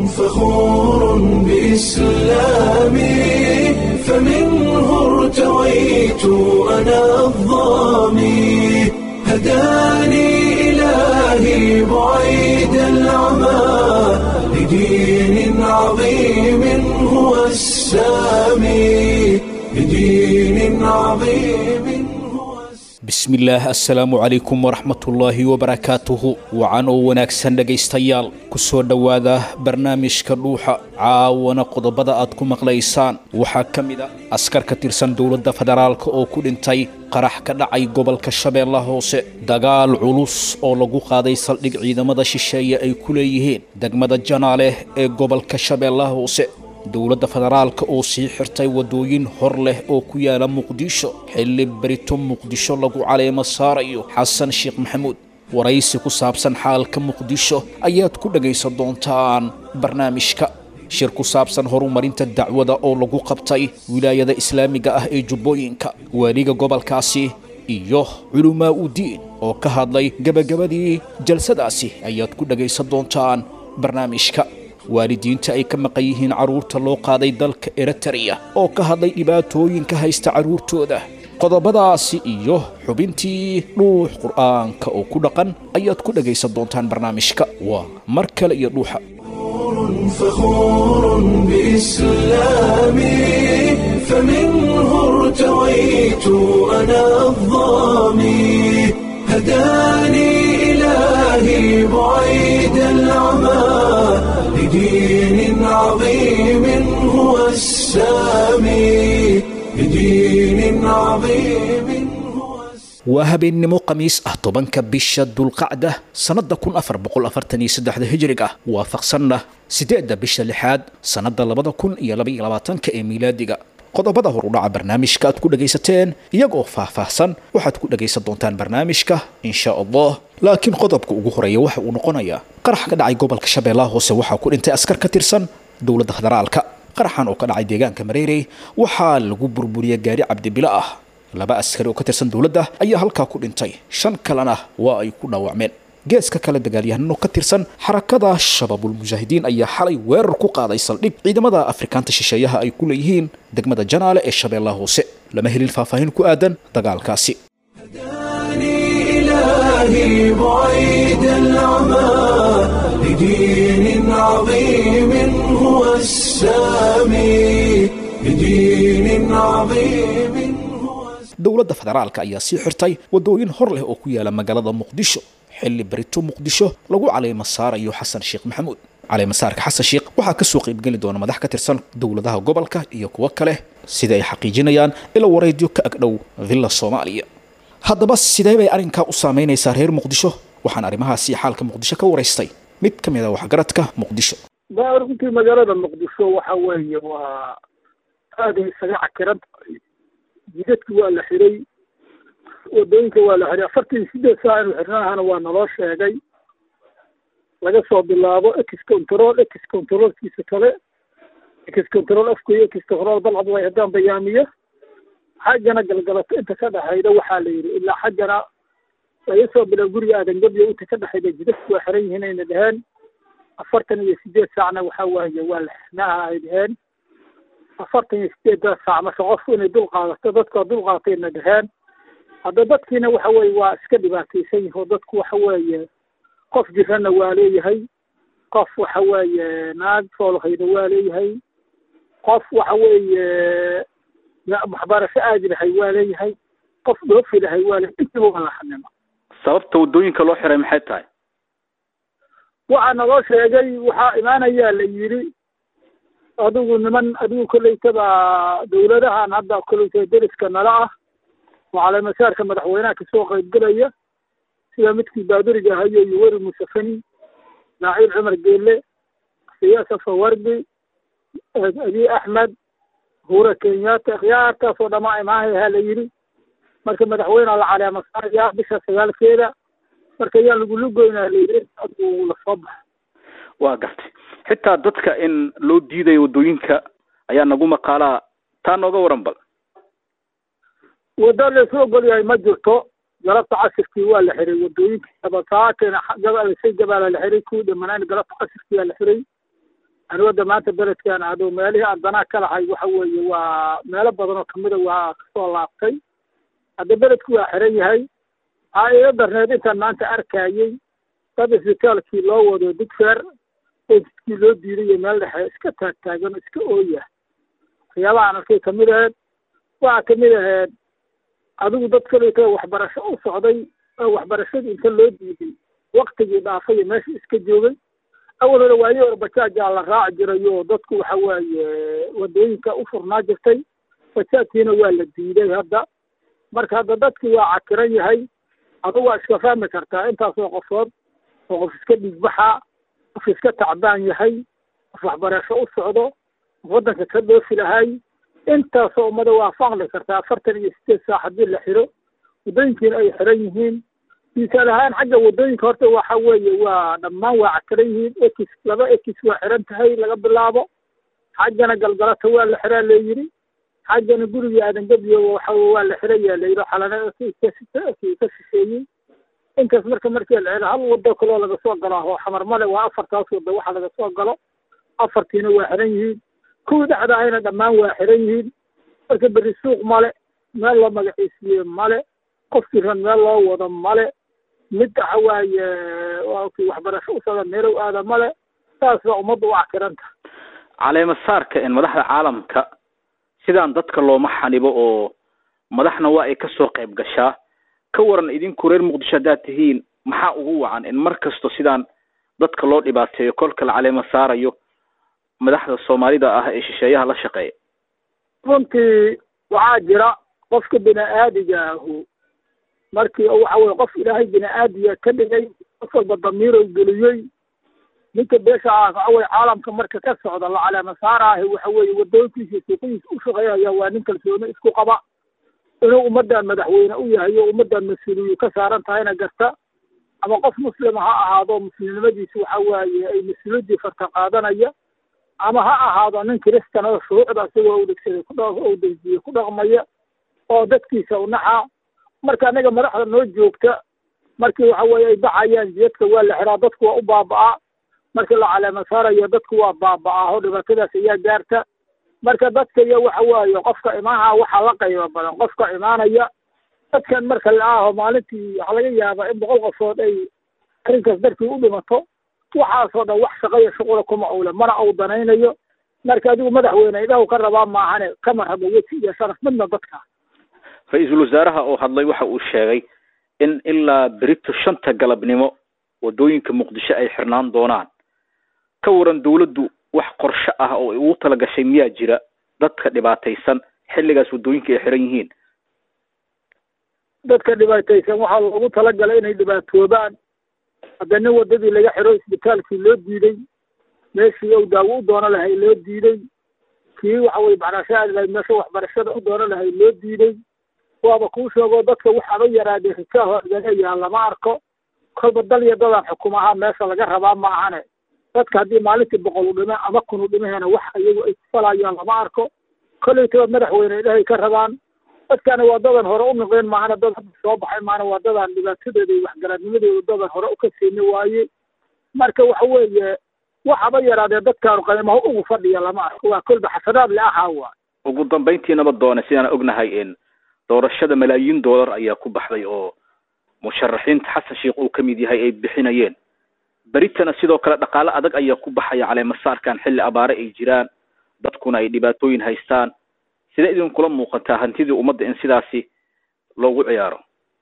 فخور بإسلامي فمنه ارتويت أنا الضامي هداني إلهي بعيد العمى لدين عظيم هو السامي لدين عظيم هو السامي bismillaah assalaamu calaykum waraxmatullaahi wabarakaatuhu wacan oo wanaagsan dhegaystayaal ku soo dhowaada barnaamijka dhuuxa caawana qodobada aad ku maqlaysaan waxaa ka mid a askar ka tirsan dowladda federaalka oo ku dhintay qarax ka dhacay gobolka shabeellaha hoose dagaal culus oo lagu qaaday saldhig ciidamada shisheeye ay ku leeyihiin degmada janaale ee gobolka shabeellaha hoose dowladda federaalka oo sii xirtay waddooyin hor leh oo ku yaala muqdisho xilli berito muqdisho lagu caleemo saarayo xasan sheekh maxamuud waraysi ku saabsan xaalka muqdisho ayaad ku dhagaysan doontaan barnaamijka shir ku saabsan horumarinta dacwada oo lagu qabtay wilaayada islaamiga ah ee jubbooyinka waaliga gobolkaasi iyo culumaa u diin oo ka hadlay gebagabadii jalsadaasi ayaad ku dhagaysan doontaan barnaamijka waalidiinta ay ka maqan yihiin carruurta loo qaaday dalka eritrea oo ka hadlay dhibaatooyinka haysta carruurtooda qodobadaasi iyo xubintii dhuux qur'aanka oo ku dhaqan ayaad ku dhagaysan doontaan barnaamijka waa mar kale iyo dhuuxa فخور بإسلامي فمنه ارتويت أنا الضامي هداني إلهي بعيد العمى لدين عظيم هو السامي لدين عظيم هو السامي waa habeennimo khamiis ah tobanka bisha dulqacda sannadda kun afar boqol afartan iyo saddexda hijrig ah waafaqsanna siddeedda bisha lixaad sannadda labada kun iyo laba iyo labaatanka ee miilaadiga qodobada hor u dhaca barnaamijka aad ku dhagaysateen iyagoo faahfaahsan waxaad ku dhagaysan doontaan barnaamijka insha allah laakiin qodobka ugu horeeya waxa uu noqonayaa qarax ka dhacay gobolka shabeellaha hoose waxaa ku dhintay askar ka tirsan dowladda federaalka qaraxan oo ka dhacay deegaanka mareerey waxaa lagu burburiyey gaari cabdibilo ah laba askari oo ka tirsan dowladda ayaa halkaa ku dhintay shan kalena waa ay ku dhaawacmeen geeska kale dagaalyahanno ka tirsan xarakada shabaabulmujaahidiin ayaa xalay weerar ku qaaday saldhig ciidamada afrikaanta shisheeyaha ay ku leeyihiin degmada janaale ee shabeellaha hoose lama helin faahfaahin ku aadan dagaalkaasi هداني إلهي بعيد العمى لدين عظيم هو السامي لدين عظيم هو السامي dowladda federaalka ayaa sii xirtay waddooyin hor leh oo ku yaala magaalada muqdisho xilli berito muqdisho lagu caleemo saarayo xasan sheekh maxamuud caleemasaarka xasan sheekh waxaa kasoo qaybgeli doona madax ka tirsan dowladaha gobolka iyo kuwo kale sida ay xaqiijinayaan ila wareedyo ka agdhow villa soomaaliya haddaba sidee bay arrinkaa u saameynaysaa reer muqdisho waxaan arrimahaasi xaalka muqdisho ka waraystay mid ka mid a waxgaradka muqdisho runtii magaalada muqdisho waxa weeye waa aada isaga cakiran tahay jidadki waa la xiray wadooyinka waa la xiray afartan iyo sideed saa inu xirnahana waa naloo sheegay laga soo bilaabo ex control ex controlkiisa kale ex control afkoy ex control balcad way haddaan bayaamiyo xaggana galgalato inta ka dhexayda waxaa la yidhi ilaa xaggana laga soo bilaabo guriga aadangabiyo inta ka dhexayda jidadku waa xiran yihiin ayna dheheen afartan iyo sideed saacna waxaa waaye waa la xirnaaha ay dheheen afartan iyo sideedda saac marka qofku inay dul qaadato dadka dul qaadatayna dheheen hadda dadkiina waxa weeye waa iska dhibaataysan yihi oo dadku waxa weeye qof jirana waa leeyahay qof waxa weeye naag foolhayda waa leeyahay qof waxa weeye waxbarasho aadi lahay waa leeyahay qof dhoofi lahay waa leeyahay intiba waa la xanima sababta waddooyinka loo xiray maxay tahay waxaa naloo sheegay waxaa imaanayaa la yidhi adigu niman adigu kolleytaba dawladahan hadda kolleyta deriska nala ah oo caleemasaarka madaxweynaha kasoo qaybgelaya sida midkii baaduriga ahayo iyo weri musafani naaciil cumar geelle siyaasa fawardi abiy axmed huura kenyatta khiyaartaasoo dhamaa imaanayaha la yidhi marka madaxweyneha la caleemasaaraya bisha sagaalkeeda marka yaan lagulugoynaa la yidhi adigu lasoo baxa waa gartay xitaa dadka in loo diidayo waddooyinka ayaa nagu maqaalaa taa nooga waran bal waddo laysu ogol yahay ma jirto galabta casirkii waa la xiray wadooyinka abasaakeena say gabaala la xiray kuwii dhamanaan galabta casirkii waa la xiray anigu hadda maanta beledkan ado meelihii aan danaa ka lahay waxa weeye waa meelo badan oo kamida waa kasoo laabtay hadda beledku waa xiran yahay waxaa iga darneed intaan maanta arkayey dad isbitaalkii loo wado digfeer oiskii loo diiday iyo meel dhexe iska taagtaagan oo iska ooya waxyaabaha aan arkay kamid aheed waxaa kamid aheed adigu dad kaleeto waxbarasho u socday oo waxbarashadii inta loo diiday waktigii dhaafay iyo meesha iska joogay awal hore waayo hore bajaajaa la raaci jiray oo dadku waxa waaye wadooyinka u furnaa jirtay bajaajkiina waa la diiday hadda marka hadda dadkii waa cakiran yahay adigu waa iska fahmi kartaa intaasoo qofood oo qof iska dhiigbaxa qof iska tacbaan yahay qof waxbarasho u socdo qof waddanka ka dhoofi lahay intaasoo ummada waa faqli kartaa afartan iyo sideed saac haddii la xiro waddooyinkiina ay xiran yihiin misaal ahaan xagga waddooyinka horta waxa weeye waa dhammaan waa cakiran yihiin ekis laba ekis waa xiran tahay laga bilaabo xaggana galgalata waa la xiraa layidhi xaggana gurigii aadangabiyo waxa waa la xirayaa layidhi xalana ka shisheeyey intaas marka markii la xiro hal wado kaloo laga soo galo oo xamar male waa afartaas wado waxa laga soo galo afartiina waa xiran yihiin kuwii dhexda ahayna dhammaan waa xiran yihiin marka berri suuq male meel loo magaciisiiye male qofkii ran meel loo wado male mid waxa waaye kii waxbarasho u socda meelow aada male saas baa ummadda u cakiranta caleema saarka in madaxda caalamka sidaan dadka looma xanibo oo madaxna waa ay kasoo qayb gashaa ka waran idinku reer muqdisho haddaad tihiin maxaa ugu wacan in mar kasto sidaan dadka loo dhibaateeyo kolka la caleema saarayo madaxda soomaalida ah ee shisheeyaha la shaqeeya runtii waxaa jira qofka bini aadiga ahu markii waxa weye qof ilaahay bini aadiga ka dhigay qof walba damiirow geliyey ninka beesha ah waxa weye caalamka marka ka socda la caleema saaraahi waxa weeye wadooyinkiisa suuqihiisa u shaqeeyaya waa nin kalsooni isku qaba inuu ummaddan madaxweyne u yahay oo ummaddan mas-uuliyu ka saaran tahayna garta ama qof muslima ha ahaado muslimnimadiisa waxa waaye ay mas-uuliyadii farta qaadanaya ama ha ahaado nin kiristan oo shuruucda isagoo udhegsaday ku dha u dejiyey ku dhaqmaya oo dadkiisa u naxa marka anaga madaxda noo joogta markii waxa weeye ay baxayaan jiyadka waa la xiraa dadku waa u baaba'aa markii la caleema saarayo dadku waa baaba'aa oo dhibaatadaas ayaa gaarta marka dadka iyo waxa waaye qofka imaanaha waxaa la qaybo badan qofka imaanaya dadkan marka la aho maalintii waxaa laga yaabaa in boqol qofood ay arrinkaas darkii u dhimato waxaasoo dhan wax shaqaya shuqula kuma owle mana uu danaynayo marka adigu madaxweyne idhahu ka rabaa maahane kama rabo weji iyo sharaf midna dadka ra-iisul wasaaraha oo hadlay waxa uu sheegay in ilaa berito shanta galabnimo wadooyinka muqdisho ay xirnaan doonaan ka waran dawladdu wax qorshe ah oo ay ugu tala gashay miyaa jira dadka dhibaataysan xilligaas wadooyinka ay xiran yihiin dadka dhibaataysan waxaa loogu talagalay inay dhibaatoobaan hadda nin wadadii laga xiro isbitaalkii loo diiday meeshii ou daawo u doono lahay loo diiday kii waxa weye macnaasha lahay meesha waxbarashada u doono lahay loo diiday waaba kuu sheego dadka waxaaba yaraadee rikaaho laleeyaha lama arko kolba dal iyo dadaan xukumaha meesha laga rabaa ma ahane dadka haddii maalintii boqol u dhime ama kun u dhimahena wax iyagu ay kufalayaan lama arko kolleytaba madaxweyne ilahay ka rabaan dadkana waa dadan hore u noqdeen maahana dad hadda soo baxay maahana waa dadaan dhibaatadooda iyo waxgaradnimadooda dadan hore u ka siini waaye marka waxa weeye waxaba yaraadee dadkaanu qiimaha ugu fadhiya lama arko waa kolba xasanaad le ahaa waa ugu dambayntiinaba doone sidaan ognahay in doorashada malaayiin doolar ayaa ku baxday oo musharaxiinta xasan sheikh uu kamid yahay ay bixinayeen beritana sidoo kale dhaqaale adag ayaa ku baxaya caleemasaarkan xilli abaare ay jiraan dadkuna ay dhibaatooyin haystaan sidee idinkula muuqataa hantidii ummadda in sidaasi loogu ciyaaro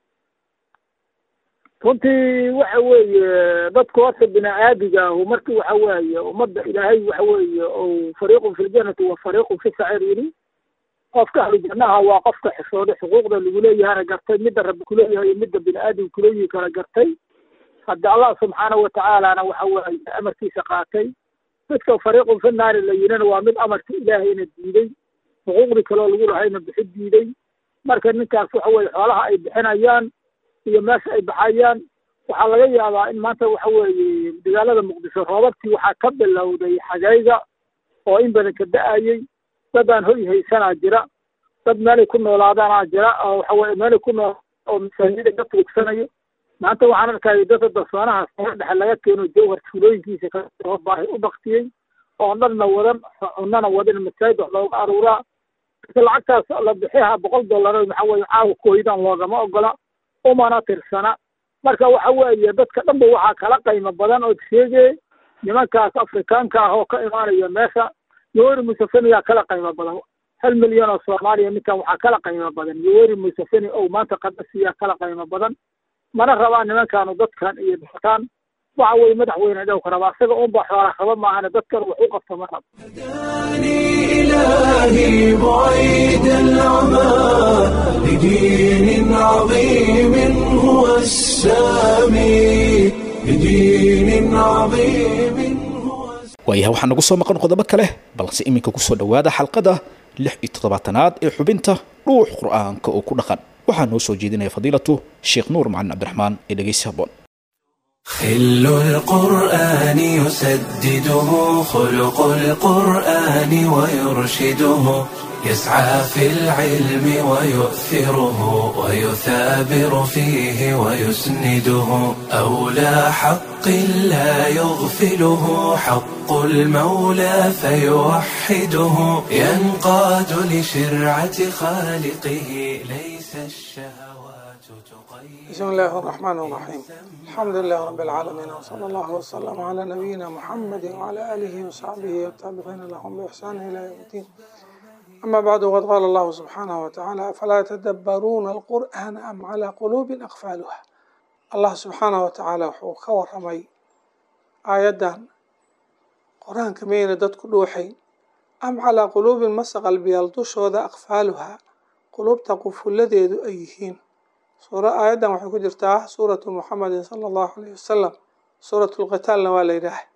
runtii waxa weeye dadku horta bini aadiga ahu marki waxa weeye ummadda ilaahay waxa weeye ou fariiqun fi ljanati wa fariiqun fi sacir yidhi qofka ahlu jannaha waa qofka xishooday xuquuqda lagu leeyahana gartay midda rabbi kuleeyahay iyo midda bini aadam kuleeyihi kala gartay hadda allah subxaanahu watacaalana waxa weeye amarkiisa qaatay midka fariiqun fi naari la yidhina waa mid amarka ilaahayna diiday xuquuqdii kaloo lagu lahayna bixi diiday marka ninkaas waxa weye xoolaha ay bixinayaan iyo meesha ay baxayaan waxaa laga yaabaa in maanta waxa weeye dagaalada muqdisho roobabkii waxaa ka bilowday xagayga oo in badan ka da-ayey dadaan hoy haysanaa jira dad meelay ku noolaadaanaa jira oo waxa weye meelay ku nool oo masaajida ka tuugsanayo maanta waxaan arkaya dadka dasoonaha sare dhexe laga keeno jawhar tuulooyinkiisa kasoo baahi u baktiyey oo dhanna wadan cunana wadan masaajid wax looga aruuraa marka lacagtaas la bixiha boqol dollar maxaa weeye caawa kooydan loogama ogola umana tirsana marka waxa weeye dadka dhanba waxaa kala qiimo badan ood sheegay nimankaas afrikaanka ah oo ka imaanaya meesha yoweri museveni yaa kala qiimo badan hal milyan oo soomaaliya ninkan waxaa kala qiimo badan yoweri museveni ow maanta qadasiyaa kala qiimo badan mana rabaan nimankaanu dadkan iyo dadkan waxa weye madaxweyne dhowka rabaa isaga unba xoola raba maahane dadkan wax u qabta ma rabo هداني إلهي بعيد العمى لدين عظيم هو السامي لدين عظيم هو waayaha waxaa nagu soo maqan qodobo kale balse iminka kusoo dhowaada xalqada lix iyo toddobaatanaad ee xubinta dhuux qur'aanka oo ku dhaqan waxaa noo soo jeedinaya fadiilatu sheekh nuur macalin cabdiraxmaan ee dhegeysi habboon خل القرآن يسدده خلق القرآن ويرشده يسعى في العلم ويؤثره ويثابر فيه ويسنده أولى حق لا يغفله حق المولى فيوحده ينقاد لشرعة خالقه ليس الشهوات تقيد بسم الله الرحمن الرحيم الحمد لله رب العالمين وصلى الله وسلم على نبينا محمد وعلى آله وصحبه والتابعين لهم بإحسان إلى يوم الدين أما بعد وقد قال الله سبحانه وتعالى فلا يتدبرون القرآن أم على قلوب أقفالها الله سبحانه وتعالى وحو كورمي آيادا قرآن كمين ددك دوحي أم على قلوب مسق بيالدوش وذا أقفالها قلوب تقف الذي أيهين suura aayaddan waxay ku jirtaa suuratu muxamedin sala allahu alayhi wasalam suuratu lqitaalna waa la yidhaah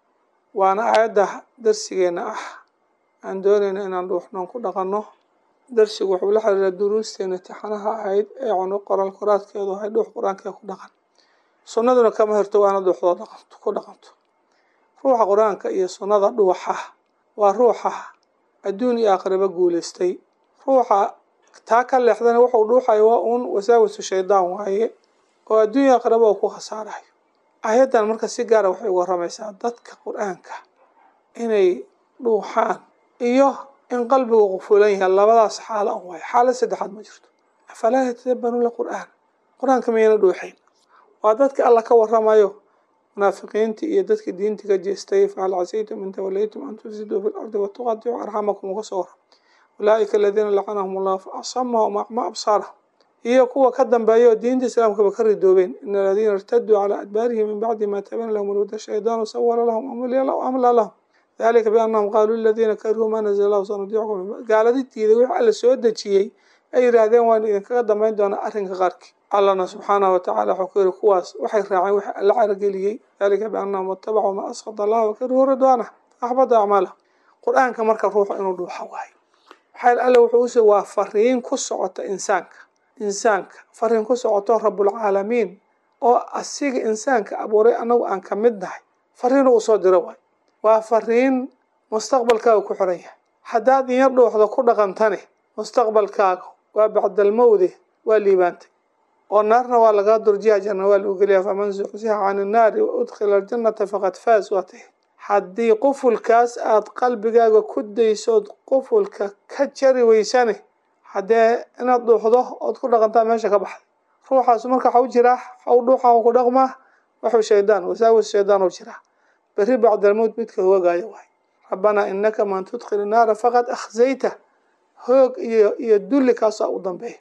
waana aayadda darsigeena ah aan doonayna inaan dhuuxnoon ku dhaqanno darsigu wuxuu la xiriira duruusteena tixanaha ahayd ee cuno qoral qoraadkeedu ahay dhuux qur-aankee ku dhaqan sunnaduna kama hirto waana dhuuxdoo dhaqanto ku dhaqanto ruuxa qur-aanka iyo sunnada dhuuxa waa ruuxa adduun iyo aakhiraba guuleystay ruuxa taa ka leexdana wuxuu dhuuxayo waa uun wasaawisu shaydaan waaye oo adduunya aqraba uu ku khasaarayo ayaddan marka si gaara waxay uga waramaysaa dadka qur-aanka inay dhuuxaan iyo in qalbigu qufulan yahay labadaas xaalo an waayo xaalad saddexaad ma jirto afalaa yatadabbaruuna qur-aan qur-aanka miyayna dhuuxayn waa dadka alla ka waramayo munaafiqiintii iyo dadkii diintii ka jeestay fahal casaytum in tawallaytum an tufsiduu fi lardi watuqaticuu arxamakum uga soo waram ulaaئika aladiina lacanahum allah faasamahum acma absaarahum iyo kuwa ka dambeeya oo diinta islaamkaba ka ridoobeen in aladiina irtaduu calaa adbaarihim min bacdi ma tabayana lahum alhuda shaydaanu sawala lahum amla lahum dalika biannahum qaaluu liladiina karihuu ma nazla lahu sanudiicukum gaaladi diiday wix alla soo dejiyey ay yidhaahdeen waan idinkaga dambeyn doonaa arrinka qaarkii allana subxaanahu watacaala wuxuu ku yihi kuwaas waxay raaceen wix alla carageliyey dalika biannahum watabacuu ma asqada allah wakarihuu ridwaanah faaxbada acmaalahum qur-aanka marka ruuxu inuu dhuuxa waayo maxaa alle wuxuu usoo waa fariin ku socota insaanka insaanka fariin ku socoto rabulcaalamiin oo asiga insaanka abuuray anagu aan ka mid nahay fariin uu soo diro waay waa fariin mustaqbalkaaga ku xiran yahay haddaad inya dhuuxda ku dhaqantane mustaqbalkaaga waa bacdalmowde waa liibaantay oo naarna waa lagaa durjiya janna waa lagu geliyaa faman zuxziha can innaari wa udkhila aljannata faqad faas waa tahay haddii qufulkaas aada qalbigaaga ku daysood qufulka ka jari weysane haddee inaad dhuuxdo ood ku dhaqantaa meesha ka baxday ruuxaas marka waxau jiraa waxau dhuuxa ku dhaqmaa waxuu shaydaan wasaawis shaydaan u jiraa berri bacdalmowt midka hoogaayo waay rabbanaa inaka man tudkhili naara faqad akhzayta hoog iyo iyo dulli kaasaa u dambeeya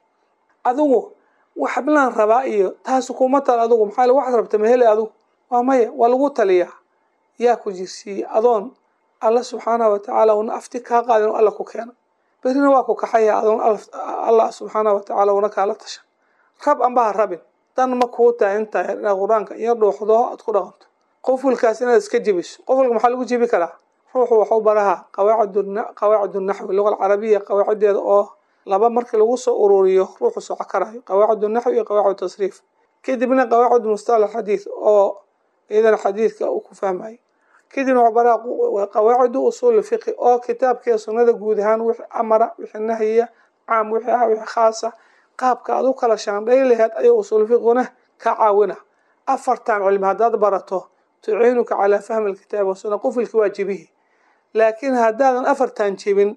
adigu waxblaan rabaa iyo taas kuma tal adigu maxaa waxaad rabta mahele adigu waa maya waa lagu taliyaa yaa ku jirsiiyey adoon alla subxaanahu watacaala una afti kaa qaadin oo alla ku keena berrina waa ku kaxaya adoon allah subxaanahu watacaala una kaala tashan rab anba ha rabin dan ma kuu tahay intaa inaad qur-aanka iyo dhuuxdo aad ku dhaqanto qofulkaas inaad iska jebiso qofulka maxaa lagu jebi karaa ruuxu waxu baraha qawaacid naxwi luga alcarabiya qawaacideeda oo laba markii lagu soo ururiyo ruuxu soco karayo qawaacid naxwi iyo qawaacid tasriif kadibna qawaacid mustalax xadiid oo iyadana xadiidka uu ku fahmayo kadibna waxu baraha qawaacidu usuul fiqi oo kitaabkiiyo sunnada guud ahaan wixii amara wixii nahyiya caam wixii ah wixii khaasa qaabka aad u kala shaandhay laheed ayuu usuul fiquna ka caawina afartan cilmi haddaad barato tuciinuka calaa fahmi alkitaabi wasuna qufilki waajibihi laakiin haddaadan afartan jebin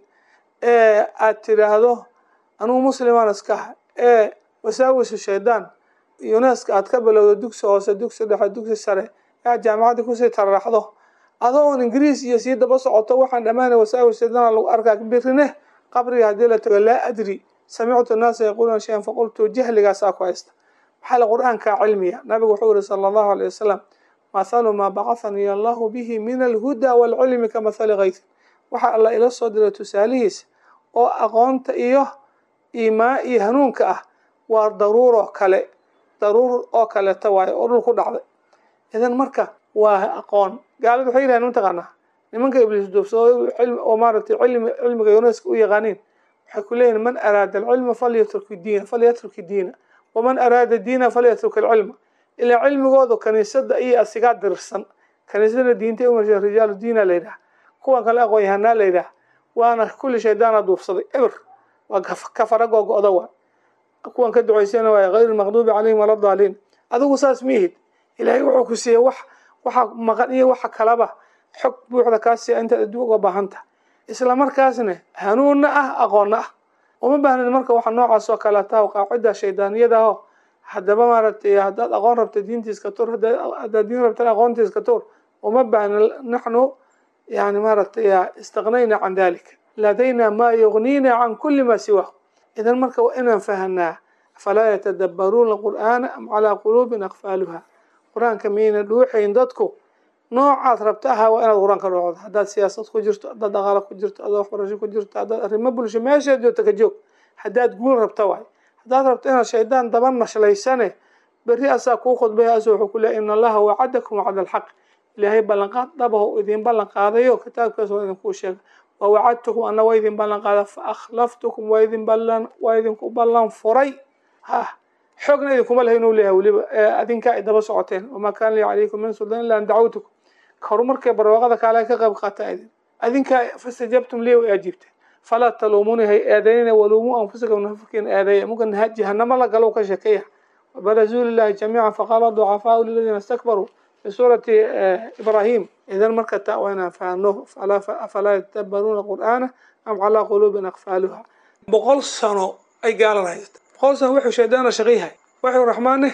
ee aad tidhaahdo anugu muslimaan iskaha ee wasaawisu shaydaan yuneska aad ka bilowdo dugsi hoose dugsi dhexe dugsi sare ee aad jaamacadda kusii tararaxdo adoon ingiriis iyo sii daba socoto waxaan dhammaanay wasaawis shaydaan lagu arkaa birine qabriga haddii la tago laa adri samictu naasa yaquuluuna shayan faqultu jahligaasaa ku haysta maxaa la qur-aankaa cilmiya nabigu wuxuu yihi sala allahu alay wasalam mathalu maa bacahanii allahu bihi min alhudaa waalcilmi ka mathali kaysin waxaa alla ila soo diray tusaalihiisa oo aqoonta iyo iimaa iyo hanuunka ah waa daruuroo kale daruur oo kaleeta waayo oo dhul ku dhacday idan marka waa aqoon gaalada waxay yidhahdeen mataqaanaa nimanka ibliis duubsado oo maaragtay cilmi cilmiga yuneska u yaqaaniin waxay ku leeyihin man araada alcilma falyatruk diina falyatruk diina waman araada diina falyatruk alcilma ilaa cilmigoodu kaniisada iyo asigaa dirirsan kaniisadana diinta umarsha rijaalu diina la yidhaha kuwan kale aqoon yahanaa la yidhaha waana kulli shaydaana duubsaday eber waa kafara googo-da waa kuwan ka ducaysana waay hayr lmaqduubi calayhim wala daaliin adigu saas mihid ilaahay wuxuu ku siiyey wax waxa maqan iyo waxa kalaba xog buuxda kaa siiya intaad adduun uga baahan tahay isla markaasna hanuunna ah aqoonna ah uma baahnid marka waxa noocaas oo kaleeta qaacida shaydaaniyada aho haddaba maaragtay haddaad aqoon rabta diintiiska tur haddaad diin rabta aqoontiiska tur uma baahna naxnu yani maaragtay istaqnayna can dalik ladayna maa yugnina can kuli ma siwa idan marka waa inaan fahanaa afalaa yatadabbaruuna qur'aana am calaa quluubin aqfaaluha qur-aanka miyayna dhuuxayn dadku noocaad rabta ahaa waa inaad qur-aanka dhoocdo haddaad siyaasad ku jirto haddaad dhaqaalo ku jirto haddaad waxbarasho ku jirto haddaad arrimo bulsho meeshaad joogto ka joog haddaad guul rabta waay haddaad rabto inaad shaydaan daba nashlaysane berri asaa kuu khudbaya asu wuxuu ku leeya ina allaha wacadakum wacda alxaq ilaahay ballanqaad dhabaho idin ballan qaadayo kitaabkaas waa idinkuu sheega wa wacadtukum ana waa idin ballan qaada fa akhlaftukum waa idin ballan waa idinku ballan furay ha xoogna idinkuma laha inuu leeyahay weliba adinkaa ay daba socoteen wamaa kaana lii calaykum min sultaan illa an dacawtukum horumarkay barwaaqada kaale ka qayb qaata idin adinkaa fastajabtum lii way ajiibteen falaa taluumuni hay eedaynina waluumuu anfusakum nafurkiina eedeeya muka jahanamo la galo ka sheekeeya wabarazuu lilahi jamiican faqaala ducafaau liladiina istakbaruu fi suurati ibraahim idan marka taa waa inaan fahno afalaa yatadabbaruuna qur'aana am calaa quluubin aqfaaluha boqol sano ay gaalan haysta boqol sano wuxuu shaydaana shaqiyhay wuxuu raxmaane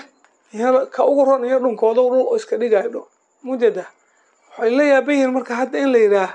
ka ugu ron iyo dhunkooda dhul iska dhigayo dho mujada waxay la yaaban yihiin marka hadda in la yidhaah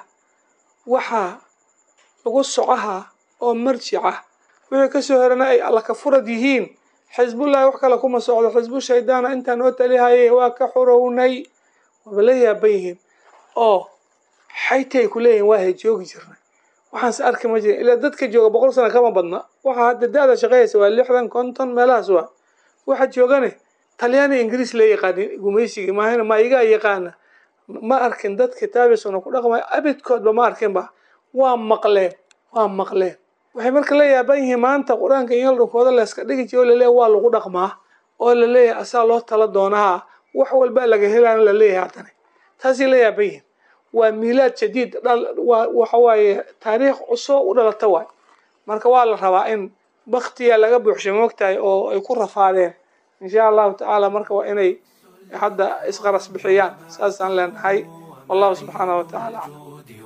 waxaa lagu socaha oo marjica wixii kasoo herana ay alla ka furad yihiin xisbullahi wax kale kuma socdo xisbu shaydaana intaan oo talihaye waa ka xurownay waaba la yaaban yihiin oo xayti ay ku leeyihin waa hay joogi jirnay waxaanse arki ma jirin ilaa dadka jooga boqol sano kama badna waxaa hadda da-da shaqeeyaysa waa lixdan konton meelahaas waa waxa joogane talyaani ingiriis la yaqaanin gumaysigii maahana ma igaa yaqaana ma arkin dad kitaabiisuna ku dhaqmay abidkoodba ma arkinba waa maqleen waa maqleen waxay marka la yaaban yihiin maanta qur-aanka in dhunkooda layska dhigi jiro o laleeyahy waa lagu dhaqmaa oo laleeyahay asaa loo tala doonaha wax walba laga helaan laleeyahay haddana taasay la yaaban yihiin waa miilaad jadiid waxa waaye taariikh cusub u dhalata waay marka waa la rabaa in baktiya laga buuxshay moogtahay oo ay ku rafaadeen insha allahu tacaala marka waa inay hadda isqaras bixiyaan saasaan leenahay wallahu subxaanahu watacaala aclam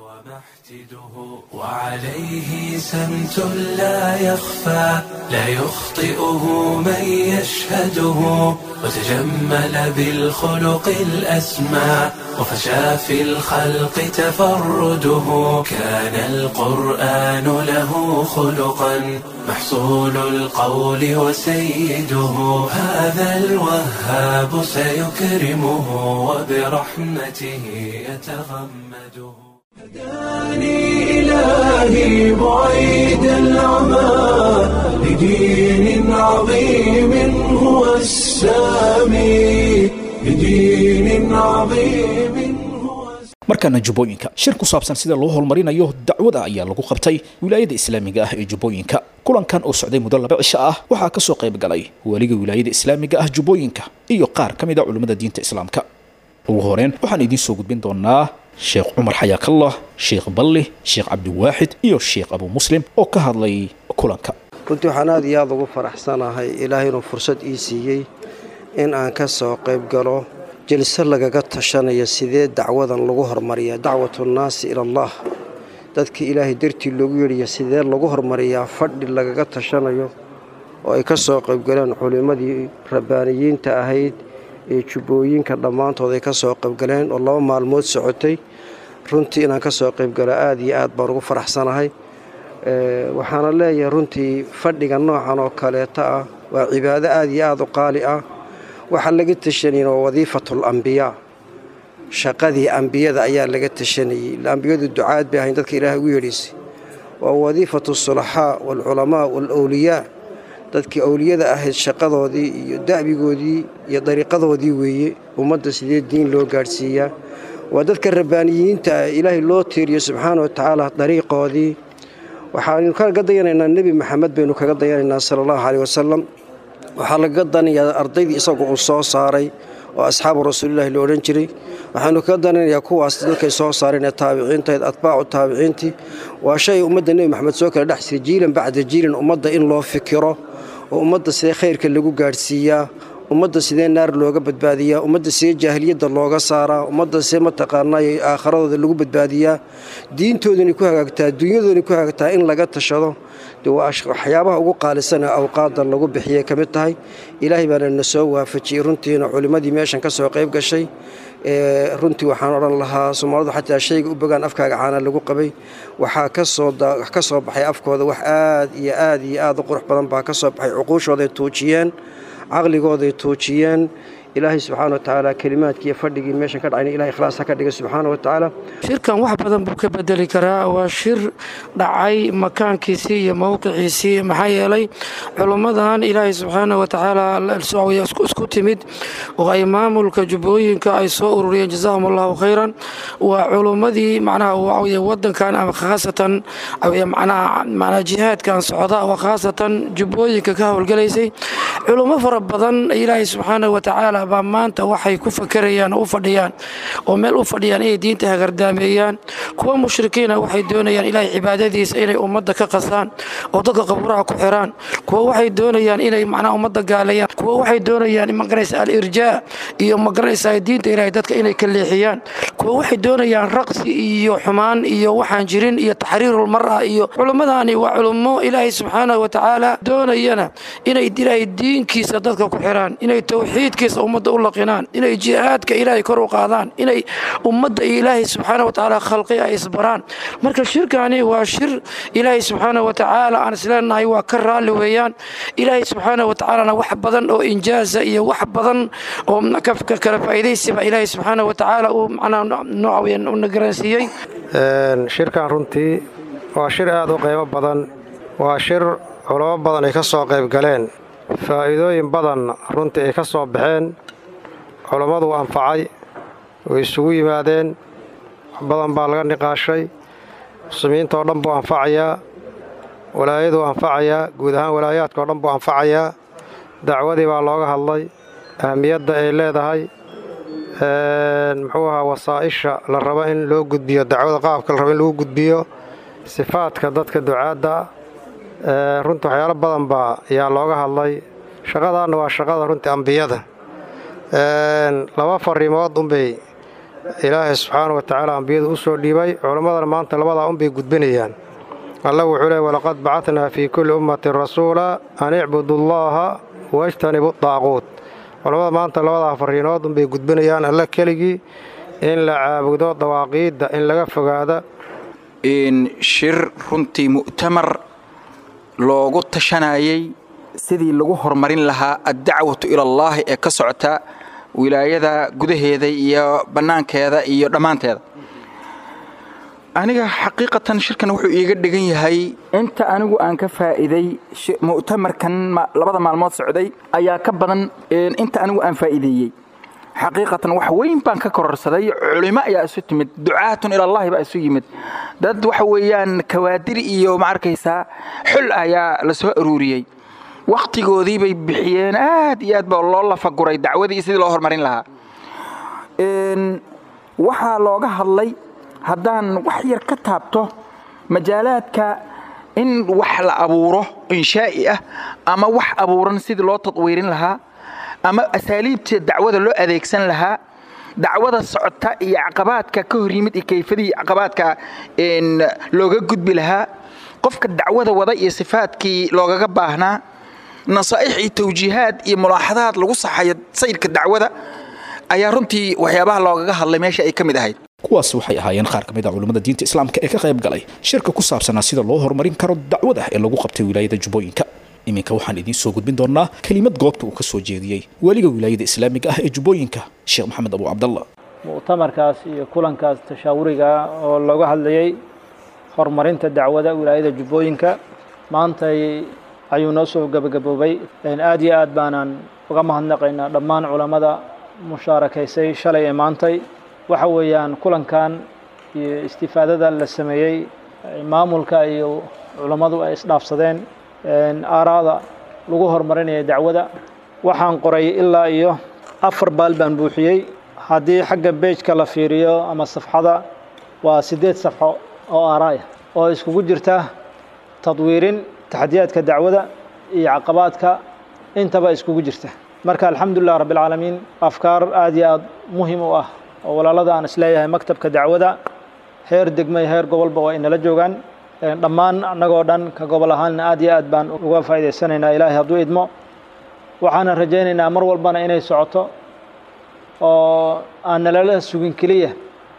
وعليه سمت لا يخفى لا يخطئه من يشهده وتجمل بالخلق الأسمى وفشى في الخلق تفرده كان القرآن له خلقا محصول القول وسيده هذا الوهاب سيكرمه وبرحمته يتغمده هداني إلهي بعيد العمى لدين عظيم هو السامي لدين عظيم هو markaana jubbooyinka shir ku saabsan sida loo horumarinayo dacwada ayaa lagu qabtay wilaayada islaamiga ah ee jubbooyinka kulankan oo socday muddo laba cisho ah waxaa kasoo qayb galay weliga wilaayada islaamiga ah jubbooyinka iyo qaar ka mid a culimmada diinta islaamka ugu horeen waxaan idiin soo gudbin doonaa sheekh cumar xayaakallah sheekh balli sheekh cabdiwaaxid iyo sheekh abu muslim oo ka hadlay kulanka runtii waxaan aad iyo aada ugu faraxsanahay ilaahay inuu fursad ii siiyey in aan ka soo qayb galo jilse lagaga tashanayo sidee dacwadan lagu hormariya dacwatu nnaasi ila allah dadkii ilaahay dartii loogu yeedhaya sidee lagu hormariyaa fadhi lagaga tashanayo oo ay ka soo qaybgaleen culimmadii rabbaaniyiinta ahayd ee jubbooyinka dhammaantood ay ka soo qaybgaleen oo laba maalmood socotay runtii inaan ka soo qaybgalo aada iyo aad baan ugu faraxsanahay waxaana leeyahay runtii fadhiga noocan oo kaleeta ah waa cibaado aada iyo aada u qaali ah waxaa laga tashanayna waa wadiifatul ambiyaa shaqadii ambiyada ayaa laga tashanayey ambiyadu ducaad bay ahayn dadka ilaahay ugu yeedhaysay waa wadiifatu sulaxaa waalculamaa waalowliyaa dadkii owliyada ahayd shaqadoodii iyo da'bigoodii iyo dariiqadoodii weeye ummadda sidee diin loo gaadhsiiyaa waa dadka rabbaaniyiinta ah ilaahay loo tiiriyo subxaana wa tacaala dariiqoodii waxaanu kaga dayanaynaa nebi maxamed baynu kaga dayanaynaa sala allahu caleyh wasalam waxaa lagaga danayaa ardaydii isagu uu soo saaray oo asxaabu rasuulillahi la odhan jiray waxaanu kaga danaynayaa kuwaas dadkay soo saareen ee taabiciintayd atbaacu taabiciintii waa shay ummadda nebi maxamed soo kala dhex jiray jiilan bacda jiilan ummadda in loo fikiro oo ummadda sidee khayrka lagu gaadhsiiyaa ummadda sidee naar looga badbaadiyaa ummadda sidee jaahiliyadda looga saaraa ummadda sidee mataqaanaa aakharadooda lagu badbaadiyaa diintoodani ku hagaagtaa dunyadoodani ku hagaagtaa in laga tashado de waa waxyaabaha ugu qaalisan ee awqaadda lagu bixiyay ka mid tahay ilaahay baana na soo waafajiyey runtiina culimmadii meeshan ka soo qayb gashay runtii waxaan odhan lahaa soomaalidu xataa shayga u bogaan afkaaga caana lagu qabay waxaa kasoo ka soo baxay afkooda wax aad iyo aad iyo aad u qurux badan baa ka soo baxay cuquushooday tuujiyeen caqligooday tuujiyeen ilaahay subxaana watacaala kelimaadkiiyo fadhigii meeshan ka dhacayna ilahay ikhlaas ha ka dhiga subxaana wa tacaala shirkan wax badan buu ka bedeli karaa waa shir dhacay makaankiisii iyo mowqiciisii maxaa yeelay culummadan ilaahay subxaana wa tacaala isku timid oo ay maamulka jubbooyinka ay soo ururiyeen jazaahum allahu khayran waa culummadii macnaha waxaweye wadankan ama khaasatan macnaha macnaha jihaadkan socda oo khaasatan jubbooyinka ka howlgalaysay culummo fara badan ilaahay subxaana wa tacaala baa maanta waxay ku fakerayaan oo u fadhiyaan oo meel u fadhiyaan inay diinta hagardaameeyaan kuwa mushrikiina waxay doonayaan ilaahay cibaadadiisa inay ummadda ka qasaan oo dadka qabuuraha ku xiraan kuwa waxay doonayaan inay macnaha ummadda gaaleeyaan kuwa waxay doonayaan magaraysa al-irjaa iyo magaraysa diinta ilaahay dadka inay ka leexiyaan kuwa waxay doonayaan raqsi iyo xumaan iyo waxaan jirin iyo taxriirul mar'a iyo culummadaani waa culummo ilaahay subxaanahu wa tacaala doonayana inay ilaahay diinkiisa dadka ku xiraan inay towxiidkiisa ummadda u laqinaan inay jihaadka ilaahay kor u qaadaan inay ummadda iyo ilaahay subxaana wa tacaala khalqi ay isbaraan marka shirkani waa shir ilaahay subxaana wa tacaala aan isleenahay waa ka raalli weeyaan ilaahay subxaana wa tacaalana wax badan oo injaaza iyo wax badan oo kala faa'iidaysiba ilaahay subxaana wa tacaala uu macnaha nooca weeyaan u nagaransiiyey shirkan runtii waa shir aad u qiimo badan waa shir culamo badan ay ka soo qayb galeen faa'iidooyin badan runtii ay ka soo baxeen culammadu anfacay way isugu yimaadeen wax badan baa laga niqaashay muslimiinta oo dhan buu anfacayaa walaayaduu anfacayaa guud ahaan walaayaadka oo dhan buu anfacayaa dacwadii baa looga hadlay ahmiyadda ay leedahay muxuu ahaa wasaa'isha la rabo in loo gudbiyo dacwada qaabka la rabo in lagu gudbiyo sifaadka dadka ducaadda runtii waxyaalo badan baa ayaa looga hadlay shaqadaanna waa shaqada runtii ambiyada laba fariimood unbay ilaahay subxaana wa tacaala ambiyadu u soo dhiibay culammadana maanta labadaa unbay gudbinayaan alla wuxuu leey walaqad bacadnaa fii kulli ummatin rasuula an icbudu llaaha wajtanibu daaquut culammada maanta labadaa fariinood unbay gudbinayaan alla keligii in la caabudo dawaaqiidda in laga fogaada shir runtii mu'tamar loogu tashanayay sidii lagu horumarin lahaa addacwatu ilallaahi ee ka socota wilaayada gudaheeda iyo bannaankeeda iyo dhammaanteeda aniga xaqiiqatan shirkan wuxuu iiga dhigan yahay inta anigu aan ka faa'iiday mu'tamarkan labada maalmood socday ayaa ka badan inta anigu aan faa'iideeyey xaqiiqatan wax weyn baan ka kororsaday culimo ayaa isu timid ducaatun ilallaahi baa isu yimid dad waxa weeyaan kawaadir iyo ma arkaysaa xul ayaa la soo aruuriyey wakhtigoodii bay bixiyeen aad iyo aad baa loo lafaguray dacwadii sidii loo horumarin lahaa waxaa looga hadlay haddaan wax yar ka taabto majaalaadka in wax la abuuro inshaa'i ah ama wax abuuran sidii loo tadwiirin lahaa ama asaaliibta dacwada loo adeegsan lahaa dacwada socota iyo caqabaadka ka hor yimid iyo kayfadii caqabaadka looga gudbi lahaa qofka dacwada wada iyo sifaadkii loogaga baahnaa nasaa'ix iyo tawjiihaad iyo mulaaxadaad lagu saxayo sayrka dacwada ayaa runtii waxyaabaha loogaga hadlay meesha ay ka mid ahayd kuwaas waxay ahaayeen qaar ka mid a culammada diinta islaamka ee ka qayb galay shirka ku saabsanaa sida loo horumarin karo dacwada ee lagu qabtay wilaayada jubbooyinka iminka waxaan idiin soo gudbin doonaa kelimad goobta uu ka soo jeediyey weliga wilaayada islaamiga ah ee jubbooyinka sheekh maxamed abu cabdallah mu'tamarkaas iyo kulankaas tashaawuriga oo looga hadlayey horumarinta dacwada wilaayada jubbooyinka maantay ayuu noo soo gebagaboobay aad iyo aad baanaan uga mahadnaqaynaa dhammaan culammada mushaarakaysay shalay ee maantay waxa weeyaan kulankan iyo istifaadada la sameeyey maamulka iyo culammadu ay isdhaafsadeen aaraada lagu horumarinaya dacwada waxaan qoray ilaa iyo afar baal baan buuxiyey haddii xagga beejka la fiiriyo ama safxada waa siddeed safxo oo aaraaya oo iskugu jirta tadwiirin taxadiyaadka dacwada iyo caqabaadka intaba iskugu jirta marka alxamdulilah rabbialcaalamiin afkaar aad iyo aad muhim u ah oo walaalada aan isleeyahay maktabka dacwada heer degmay heer gobolba waa inala joogaan dhammaan annagoo dhan ka gobol ahaanna aad iyo aad baan uga faa'idaysanaynaa ilaahay hadduu idmo waxaana rajaynaynaa mar walbana inay socoto oo aan nalala sugin keliya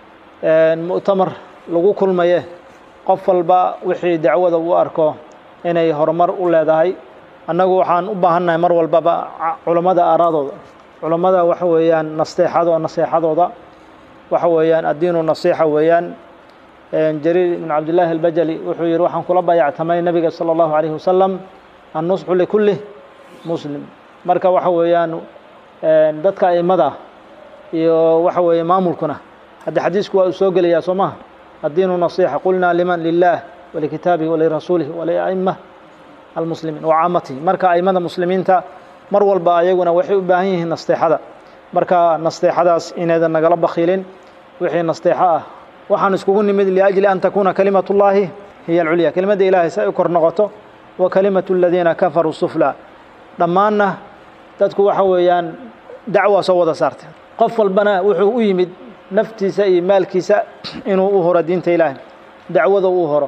mu'tamar lagu kulmaye qof walba wixii dacwada u arko inay horumar u leedahay annagu waxaan u baahannahay mar walbaba culammada aaraadooda culammada waxa weeyaan nasteexado naseexadooda waxa weeyaan addiinu nasiixa weeyaan jariir ibn cabdillaahi albajali wuxuu yidhi waxaan kula bayactamay nebiga sala allahu calayhi wasalam annusxu likulli muslim marka waxa weeyaan dadka aimada iyo waxa weeye maamulkuna hadda xadiisku waa uu soo gelayaa soo maha addiinu nasiixa qulnaa liman lilah walikitaabihi walirasuulihi waliaima almuslimiin wa caamatihi marka aimada muslimiinta mar walba ayaguna waxay u baahan yihiin nasteexada marka nasteexadaas inaydan nagala bakhiilin wixii nasteexo ah waxaan iskugu nimid liajli an takuuna kalimatullaahi hiya alculya kelimadda ilaahay si ay u kor noqoto wa kalimatu aladiina kafaruu sufla dhammaanna dadku waxa weeyaan dacwaa soo wada saartay qof walbana wuxuu u yimid naftiisa iyo maalkiisa inuu u horo diinta ilaahay dacwada uu horo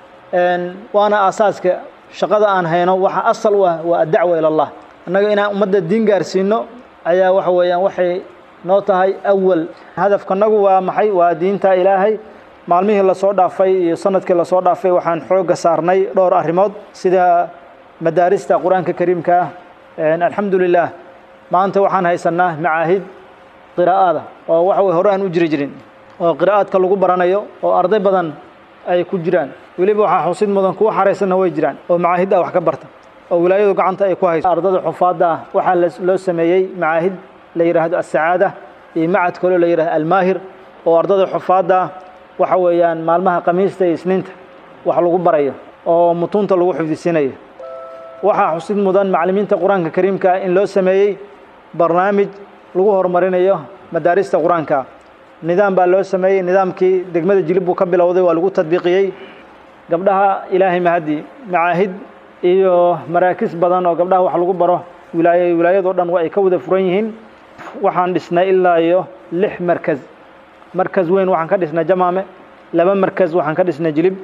waana aasaaska shaqada aan hayno waxa asal u ah waa addacwa ila allah annaga inaan ummadda diin gaarsiino ayaa waxa weeyaan waxay noo tahay awal hadafkanagu waa maxay waa diinta ilaahay maalmihii lasoo dhaafay iyo sanadkii lasoo dhaafay waxaan xoogga saarnay dhowr arrimood sida madaarista qur-aanka kariimka ah alxamdu lilah maanta waxaan haysanaa macaahid qiraa'ada oo waxa weye hore aan u jiri jirin oo qiraa'aadka lagu baranayo oo arday badan ay ku jiraan weliba waxaa xusid mudan kuwa xaraysanna way jiraan oo macaahid ah wax ka barta oo wilaayadu gacanta ay ku hayso ardada xufaadda ah waxaa loo sameeyey macaahid la yidhaahdo asacaada iyo macad kaloo la yidhahdo almaahir oo ardada xufaadda ah waxa weeyaan maalmaha khamiista iyo isniinta wax lagu barayo oo mutuunta lagu xifdisiinayo waxaa xusid mudan macallimiinta qur-aanka kariimka in loo sameeyey barnaamij lagu horumarinayo madaarista qur-aanka nidaam baa loo sameeyey nidaamkii degmada jilib buu ka bilowday waa lagu tadbiiqiyey gabdhaha ilaahay mahadi macaahid iyo maraakis badan oo gabdhaha wax lagu baro wilaaya wilaayadoo dhan ay ka wada furan yihiin waxaan dhisnay ilaa iyo lix markaz markaz weyn waxaan ka dhisnay jamaame laba markaz waxaan ka dhisnay jilib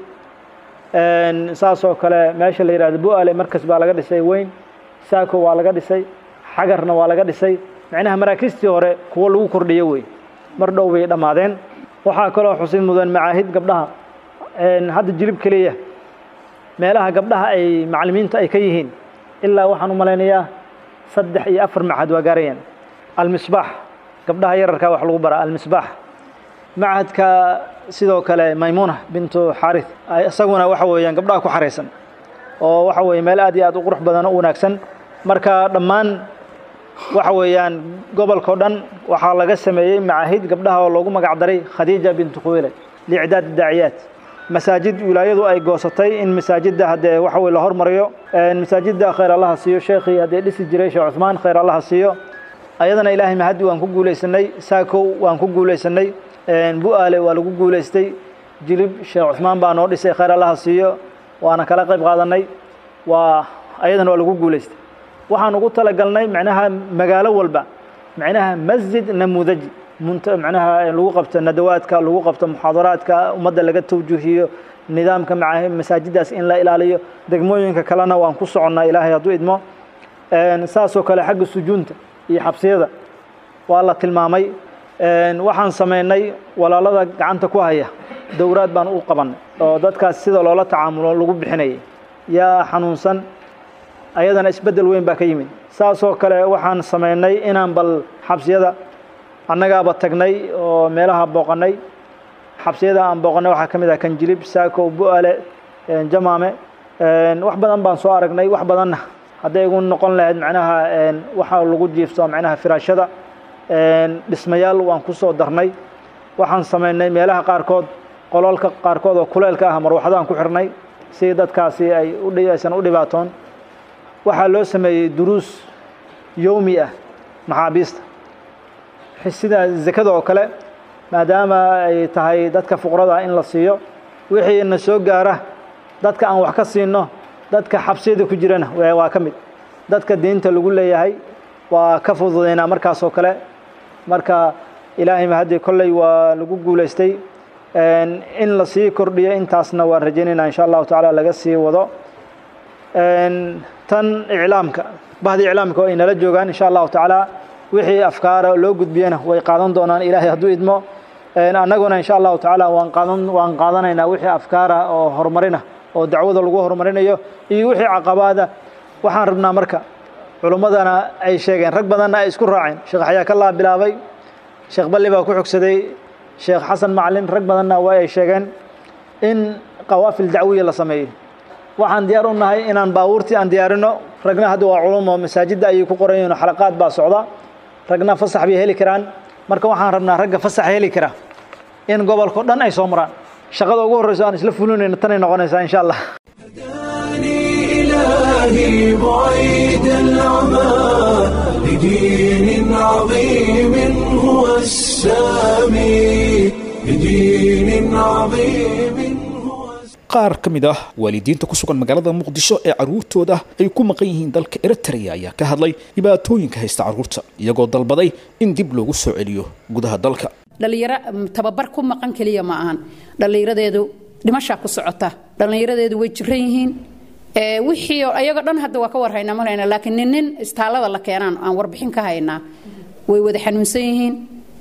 saas oo kale meesha la yidhahdo bu-ale markas baa laga dhisay weyn saako waa laga dhisay xagarna waa laga dhisay macnaha maraakiistii hore kuwo lagu kordhiyo wey mar dhow bay dhammaadeen waxaa kaloo xusid mudan macaahid gabdhaha hadda jilib keliya meelaha gabdhaha ay macallimiinta ay ka yihiin ilaa waxaan u malaynayaa saddex iyo afar macahad waa gaarayaan almisbaax gabdhaha yararkaa wax lagu baraa almisbaax macahadka sidoo kale maymuuna bintu xaarith isaguna waxa weeyaan gabdhaha ku xaraysan oo waxa weeye meel aad iyo aad u qurux badan oo u wanaagsan marka dhammaan waxa weeyaan gobolkao dhan waxaa laga sameeyey macaahid gabdhaha oo loogu magac daray khadiija bintu khuwaylad liicdaad daaciyaat masaajid wilaayadu ay goosatay in masaajidda haddee waxa weye la hormariyo masaajidda khayr allaha siiyo sheekhii haddee dhisi jiray sheekh cuثmaan khayr allaha siiyo ayadana ilaahay mahadi waan ku guulaysanay saakow waan ku guulaysanay bu-aale waa lagu guulaystay jilib sheekh cuثmaan baa noo dhisay khayr allaha siiyo waana kala qayb qaadanay waa ayadana waa lagu guulaystay waxaan ugu talagalnay macnaha magaalo walba macnaha masjid namuudaji munta macnaha lagu qabto nadawaadka lagu qabto muxaadaraadka ummadda laga tawjuuhiyo nidaamka maca masaajidaas in la ilaaliyo degmooyinka kalena waan ku soconnaa ilaahay hadduu idmo saasoo kale xagga sujuunta iyo xabsiyada waa la tilmaamay waxaan samaynay walaalada gacanta ku haya dowraad baan u qabannay oo dadkaas sida loola tacaamulo lagu bixinayay yaa xanuunsan ayadana isbeddel weyn baa ka yimid saasoo kale waxaan samaynay inaan bal xabsiyada annagaaba tagnay oo meelaha booqannay xabsiyada aan booqannay waxaa ka mid ah kanjilib saako bu-ale jamaame wax badan baan soo aragnay wax badanna hadday igu noqon lahayd macnaha waxaa lagu jiifto macnaha firaashada dhismayaal waan ku soo darnay waxaan samaynay meelaha qaarkood qololka qaarkood oo kuleelka ah marwaxadaan ku xirnay si dadkaasi ay aysan u dhibaatoon waxaa loo sameeyey duruus yowmi ah maxaabiista sida zakada oo kale maadaama ay tahay dadka fuqrada in la siiyo wixii na soo gaara dadka aan wax ka siino dadka xabsiyada ku jirana waa ka mid dadka diinta lagu leeyahay waa ka fududaynaa markaas oo kale marka ilaahay mahadii kolley waa lagu guulaystay in la sii kordhiyo intaasna waan rajaynayna insha allahu tacaala laga sii wado tan iclaamka bahda iclaamka oo ay nala joogaan insha allahu tacaala wixii afkaara loo gudbiyana way qaadan doonaan ilaahay hadduu idmo annaguna insha allahu tacaala waan qaadan waan qaadanaynaa wixii afkaara oo horumarina oo dacwada lagu horumarinayo iyo wixii caqabaada waxaan rabnaa marka culummadana ay sheegeen rag badanna ay isku raaceen sheekh xayaakallah bilaabay sheekh balli baa ku xogsaday sheekh xasan macalin rag badanna waa ay sheegeen in qawaafil dacwiya la sameeyo waxaan diyaar u nahay inaan baabuurtii aan diyaarino ragna hadda waa culumo masaajidda ayay ku qoran yihiin xalaqaad baa socda ragna fasax bay heli karaan marka waxaan rabnaa ragga fasax heli kara in gobolkao dhan ay soo maraan shaqada ugu horreyso aan isla fulinayno tanay noqonaysaa insha allah إلهي بعيد العمى لدين عظيم هو السامي لدين عظيم qaar ka mid ah waalidiinta ku sugan magaalada muqdisho ee carruurtooda ay ku maqan yihiin dalka eritrea ayaa ka hadlay dhibaatooyinka haysta carruurta iyagoo dalbaday in dib loogu soo celiyo gudaha dalka dhallinyaro tababar ku maqan keliya ma ahan dhallinyaradeedu dhimashaa ku socota dhallinyaradeedu way jiran yihiin wixii ayagoo dhan hadda waa ka warhaynaa marayna laakiin nin nin istaalada la keenaan aan warbixin ka haynaa way wada xanuunsan yihiin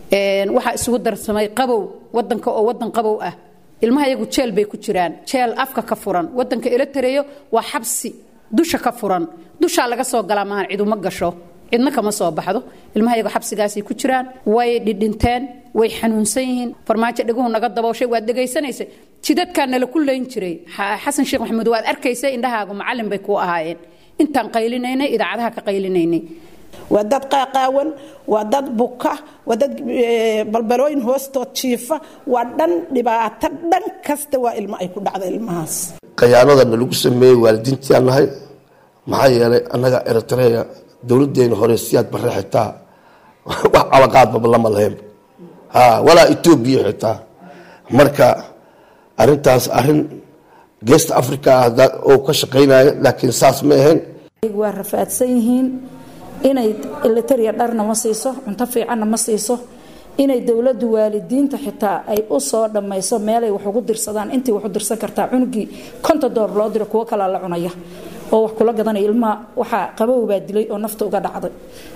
waxaa isugu darsamay qabow wadanka oo wadan qabow ah ilmaha iyagu jeel bay ku jiraan jeel afka ka furan wadanka elitareyo waa xabsi dusha ka furan dushaa laga soo galaa maahan ciduma gasho cidna kama soo baxdo ilmaha iyagu xabsigaasay ku jiraan way dhidhinteen way xanuunsan yihiin farmaajo dheguhu naga dabooshay waad dhegaysanaysa jidadkaa nala ku layn jiray xasan sheekh maxamuud waad arkaysa indhahaagu macallin bay kuu ahaayeen intaan qaylinaynay idaacadaha ka qaylinaynay waa dad qaaqaawan waa dad buka waa dad balbalooyin hoostood jiifa waa dhan dhibaato dhan kasta waa ilmo ay ku dhacda ilmahaas khayaanadana lagu sameeyey waalidiintiaan nahay maxaa yeelay annaga eritrea dowladeena hore siyaad bare xitaa wax calaqaadbaba lama lahayn walaa etoobiya xitaa marka arintaas arin geesta africa oo ka shaqaynaya laakiin saas ma ahayn waa rafaadsan yihiin inay elitaria dharna ma siiso cunto fiicanna ma siiso inay dowladdu waalidiinta xitaa ay u soo dhammayso meelay wax ugu dirsadaan intii wax u dirsan kartaa cunugii konta door loo diro kuwo kalaa la cunaya oo wax kula gadanaya ilmaha waxaa qabow baa dilay oo nafta uga dhacday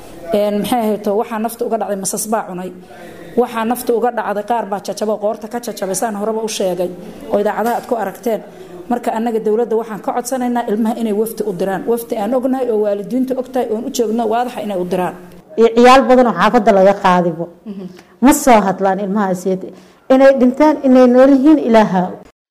maxay ahayto waxaa nafta uga dhacday masas baa cunay waxaa nafta uga dhacday qaar baa jajabo qoorta ka jajabay saan horeba u sheegay oo idaacadaha aad ku aragteen marka annaga dowladda waxaan ka codsanaynaa ilmaha inay wafti u diraan wafti aan ognahay oo waalidiintu ogtahay oon u joogno waadaxa inay u diraan ciyaal badan oo xaafadda laga qaadibo ma soo hadlaan ilmahaas inay dhintaan inay nool yihiin ilaaha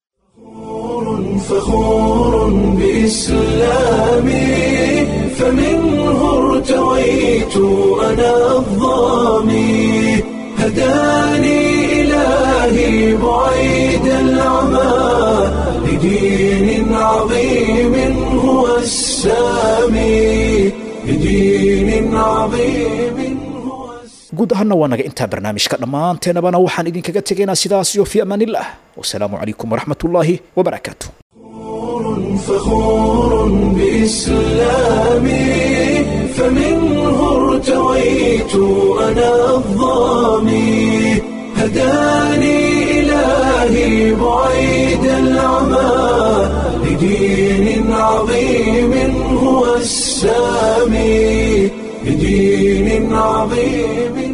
فخور بإسلامي فمنه ارتويت أنا الظامي هداني إلهي بعيد العمى لدين عظيم هو السامي لدين عظيم guud ahaana waa naga intaa barnaamijka dhammaanteenabana waxaan idinkaga tegaynaa sidaas iyo fi amaanillah wasalaamu calaykum waraxmat ullaahi wabarakaatu فخور بإسلامي فمنه ارتويت أنا الظامي هداني إلهي بعيد العمى لدين عظيم هو السامي لدين عظيم